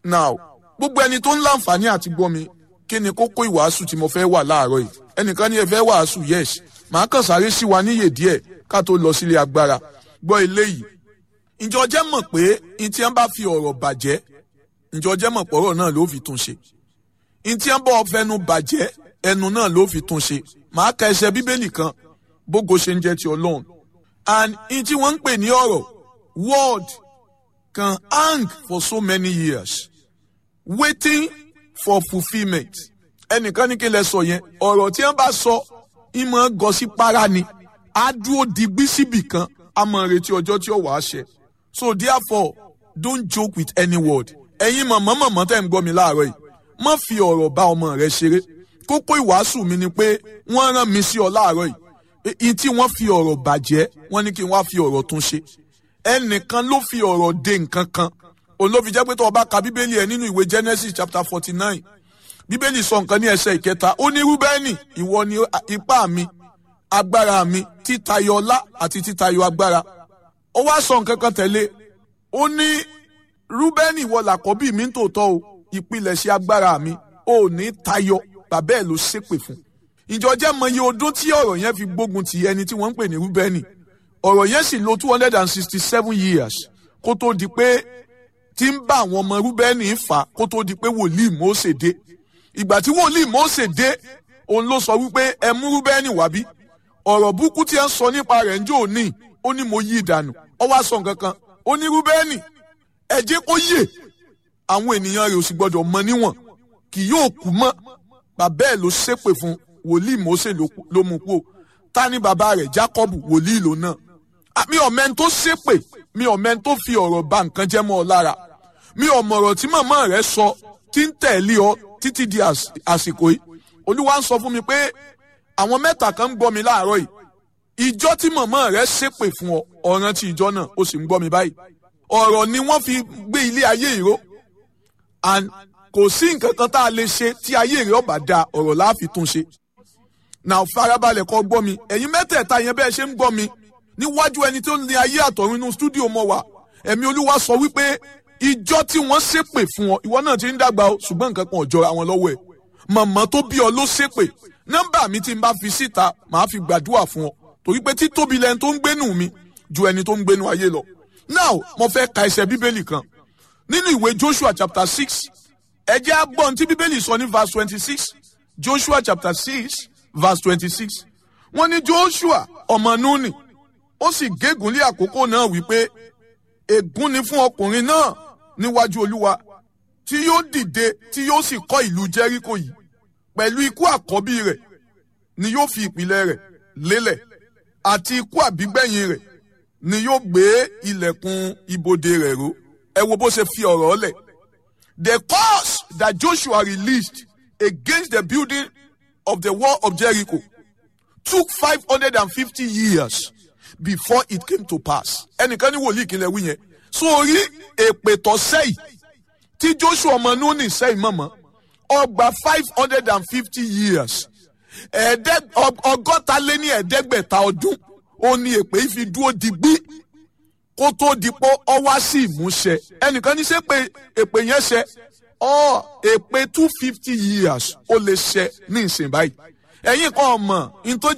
now gbogbo ẹni tó ń láǹfààní àti gbọ́ mi kí ni kókó ìwàásù tí mo fẹ́ wà láàárọ̀ yìí ẹnìkan ní ẹ fẹ́ wàásù yes màá kàn sáré sí wa níyè díẹ̀ ká tó lọ sílé agbára gbọ́ eléyìí ǹjọ́ jẹ́ mọ̀ pé ntí ẹ bá fi ọ̀rọ̀ bàjẹ́ ǹjọ́ jẹ́ mọ̀ pọ̀rọ̀ náà ló fi tún ṣe ntí ẹ bá fẹnu bàjẹ́ ẹnu náà ló fi tún ṣe màá ka ẹsẹ̀ bíbélì kan bógo ṣe ń jẹ́ ti ọlọ́run and ntí wọ́n ń pè ní ọ̀rọ̀ word can hang for so many years waiting for fulfilment ẹnìkan ní kí lẹ sọ yẹn ọ̀rọ̀ tí wọ́n bá sọ ìmọ̀ gọ sí para ni á dúró digbí síbì kan á mọ̀ retí ọjọ́ tí ó wàá ṣẹ so therefore don't joke with any word ẹ̀yin mọ̀mọ́ mọ̀mọ́ tẹ̀ ń gbọ́ mi láàárọ̀ yìí má fi ọ̀rọ̀ bá ọmọ rẹ ṣeré kókó ìwàásù mi ni pé wọ́n rán mi sí ọ láàárọ̀ yìí ìyí tí wọ́n fi ọ̀rọ̀ bàjẹ́ wọ́n ní kí n wá fi ọ̀rọ̀ tún ṣe ẹnìkan ló fi ọ̀rọ̀ de nǹkan kan òun ló fi jẹ́ pé tó o bá ka bíbélì ẹ nínú ìwé Genesis chapter forty nine bíbélì sọ nǹkan ní ẹsẹ̀ ìkẹta ó ní rúbẹ́nì ìwọ ni ipá mi agbára mi títayọ ọlá àti títayọ agbára ó wá sọ nǹkan kan tẹ̀lé ó ní rúbẹ́nì ìwọ làkọ́bí mi ń tòótọ́ o ìpilẹ̀ṣẹ̀ agbára mi ò ní tayọ bàbá ẹ̀ ló ṣépè fún ìjọ jẹ́ mọye ọdún tí ọ̀rọ̀ yẹn fi gbógun ti ẹni tí wọ́n ń pè ní rúbẹ́nì ọ̀rọ̀ yẹn sì lò two hundred and sixty seven years kó tó di pé tí ń bá àwọn ọmọ rúbẹ́nì fà kó tó di pé wòlíì Mósè dé ìgbà tí wòlíì Mósè dé òun ló sọ wípé ẹ mú rúbẹ́nì wá bí ọ̀rọ̀ burúkú tí ẹ ń sọ nípa rẹ̀ ń jò ní ó ní mo yí ìdànù ọ wá sọ nǹkan kan ó ní rúbẹ́nì ẹ jẹ́ kó yè àwọn ènìyàn rẹ̀ ò sì gbọ́dọ̀ mọ níwọ̀n kì yóò kú mọ́ bàbá ẹ̀ ló ṣépè fún wòlíì Mósè ló mú kú ta ni bàbá rẹ̀ Jákọ́bù wòlíì ló náà mi ò mẹ́ni tó ṣépè mi ò mẹ́ni tó fi ọ̀rọ̀ bà nǹkan jẹ́ mọ́ ọ lára mi ò mọ̀rọ̀ tí màmá rẹ̀ sọ tí ń tẹ̀lé ọ títí di àsìkò yìí olúwa ń sọ fún mi pé àwọn mẹ́ta kan ń gbọ́ mi láàárọ̀ yìí ìjọ tí màmá rẹ̀ ṣépè fún ọ ọ̀ràn tí ìjọ náà ó sì ń gbọ́ mi báyìí ọ̀rọ̀ ni wọ́n fi gbé ilé ayé ìró and kò sí nǹkan kan tá a lè ṣe tí ayé rẹ̀ ọ̀bà da ọ̀rọ̀ láàfin tún ṣe now farabalẹ̀ kọ́ gbọ́ mi ẹ̀yin mẹ́tẹ̀ẹ̀ta yẹn bẹ́ẹ̀ ṣe ń gbọ́ mi níwájú ẹni tó ń ní ayé àtọ̀run inú stúdíò mọ́ wa ẹ̀mí olúwa sọ wípé ìjọ tí wọ́n ṣépè fún ọ ìwọ náà ti ń dàgbà o ṣùgbọ́n nǹkan kan ò jọra wọn lọ́wọ́ ẹ̀ màmá tó bí ọ ló ṣépè nọ́mbà mi tí n bá fi síta màá fi gbàdúrà fún ọ torí pé títóbi lẹni tó ń gbénu mi ju ẹni tó ń gbénu ayé lọ now mo fẹ́ ka ẹsẹ̀ bíbélì kan nínú ìwé Joshua chapter six ẹ jẹ́ á gbọ́ ohun tí bíbélì sọ ní verse twenty six Joshua chapter six verse twenty six wọ́n ní Joshua ọmọ Núnì ó sì gégùn lé àkókò náà wípé ègún ni fún ọkùnrin náà níwájú olúwa tí yóò dìde tí yóò sì kọ́ ìlú jẹ́ríkò yìí pẹ̀lú ikú àkọ́bí rẹ̀ ni yóò fi ìpìlẹ̀ rẹ̀ lélẹ̀ àti ikú àbígbẹ̀yìn rẹ̀ ni yóò gbé ilẹ̀kùn ibodè rẹ̀ ró ẹ wo bó ṣe fi ọ̀rọ̀ lẹ̀ the curse that Joshua released against the building of the wall of Jericho took five hundred and fifty years before it came to pass. ẹnìkan ní wòlíì kìnìún wí yẹn sórí èpè tó sẹ́yìn tí Joshua ọmọ Núnì sẹ́yìn mọ̀mọ́ ọgbà five hundred and fifty years ọgọ́ta lé ní ẹ̀ẹ́dẹ́gbẹ̀ta ọdún ó ní èpè yìí fi dúró digbí kó tó dipò ọ wá sí ìmúṣẹ ẹnìkan ní sẹ́ pé èpè yẹn ṣẹ ọ èpè two fifty years ó lè ṣẹ ní ìsìn báyìí ẹ̀yin kan mọ̀ ní tó